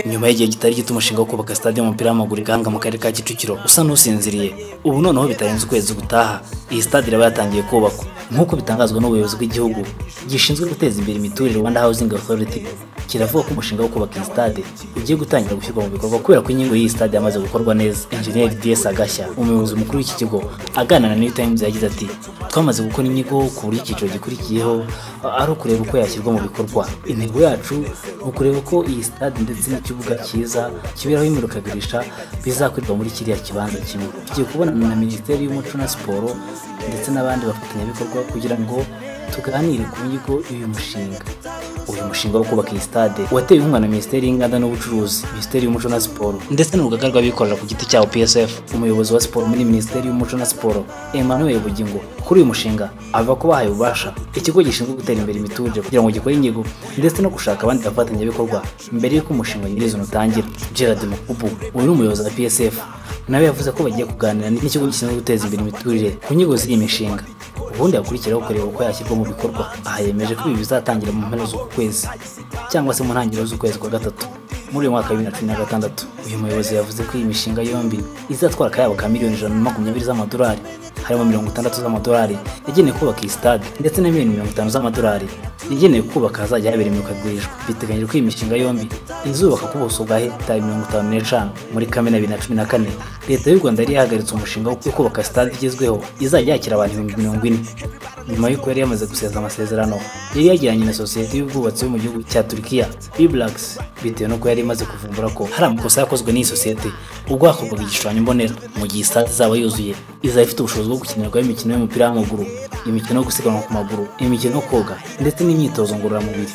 nyuma y'igihe kitari gito umushinga wo kubaka stade y'umupira w'amaguru igahanga mu karere ka kicukiro usa n'usinziriye ubu noneho bitarenze ukwezi gutaha iyi stade iraba yatangiye kubakwa nk'uko bitangazwa n'ubuyobozi bw'igihugu gishinzwe guteza imbere imiturire rwanda housing authority kiravuga ko umushinga wo kubaka iyi stade ugiye gutangira gushyirwa mu bikorwa kubera ko inkingo y'iyi stade yamaze gukorwa neza enjeniyeri ds agashya umuyobozi mukuru w'iki kigo aganana na new times yagize ati twamaze gukora inyigo ku buryo icyiciro gikurikiyeho ari ukureba uko yashyirwa mu bikorwa intego yacu ni ukureba ko iyi stade ndetse n'ikibuga cyiza kiberaho imurikagurisha bizakorerwa muri kiriya kibanza kimwe tugiye kubonana na minisiteri y'umuco na siporo ndetse n'abandi bafatanyabikorwa kugira ngo tuganire ku nyigo y'uyu mushinga uyu mushinga wo kubaka iyi stade watewe inkunga na minisiteri y'inganda n'ubucuruzi minisiteri y'umuco na siporo ndetse n'urugaga rw'abikorera ku giti cyabo psf umuyobozi wa siporo muri minisiteri y'umuco na siporo emmanuel bugingo kuri uyu mushinga avuga ko bahaye ububasha ikigo gishinzwe gutera imbere imiturire kugira ngo gikore inyigo ndetse no gushaka abandi bafatanyabikorwa mbere y'uko umushinga nyirizina utangira gerard mukubu uyu ni umuyobozi wa psf nawe yavuze ko bagiye kuganira n'ikigo gishinzwe guteza imbere imiturire ku nyigo z'iyi mishinga ubundi hakurikiraho kureba uko yashyirwa mu bikorwa aha yemeje ko ibi bizatangira mu mpera z'uku kwezi cyangwa se mu ntangiriro z'ukwezi kwa gatatu muri uyu mwaka wa bibiri na cumi na gatandatu uyu muyobozi yavuze ko iyi mishinga yombi izatwara akayabo ka miliyoni ijana na makumyabiri z'amadolari harimo mirongo itandatu z'amadolari yagenewe kubaka iyi stade ndetse na miliyoni mirongo itanu z'amadolari yagenewe kubaka ahazajya habera imurikagurishwa biteganyijwe ko iyi mishinga yombi izubaka ku buso bwa hegitari mirongo itanu n'eshanu muri kamena bibiri na cumi na kane leta y'u rwanda yari yahagaritse umushinga wo kubaka stade igezweho izajya yakira abantu ibihumbi mirongo ine nyuma y'uko yari yamaze guseza amasezerano yari yagiranye na sosiyete y'ubwubatsi yo mu gihugu cya turikiya biblax bitewe n'uko yari imaze kuvumbura ko hari amakosa yakozwe n'iyi sosiyete ubwo hakorwaga igishushanyo mbonera mu gihe stade izaba yuzuye izaba ifite ubushobozi bwo gukinirwaho imikino y'umupira w'amaguru imikino yo gusiganwa ku maguru imikino yo koga ndetse n'imyitozo ngororamubiri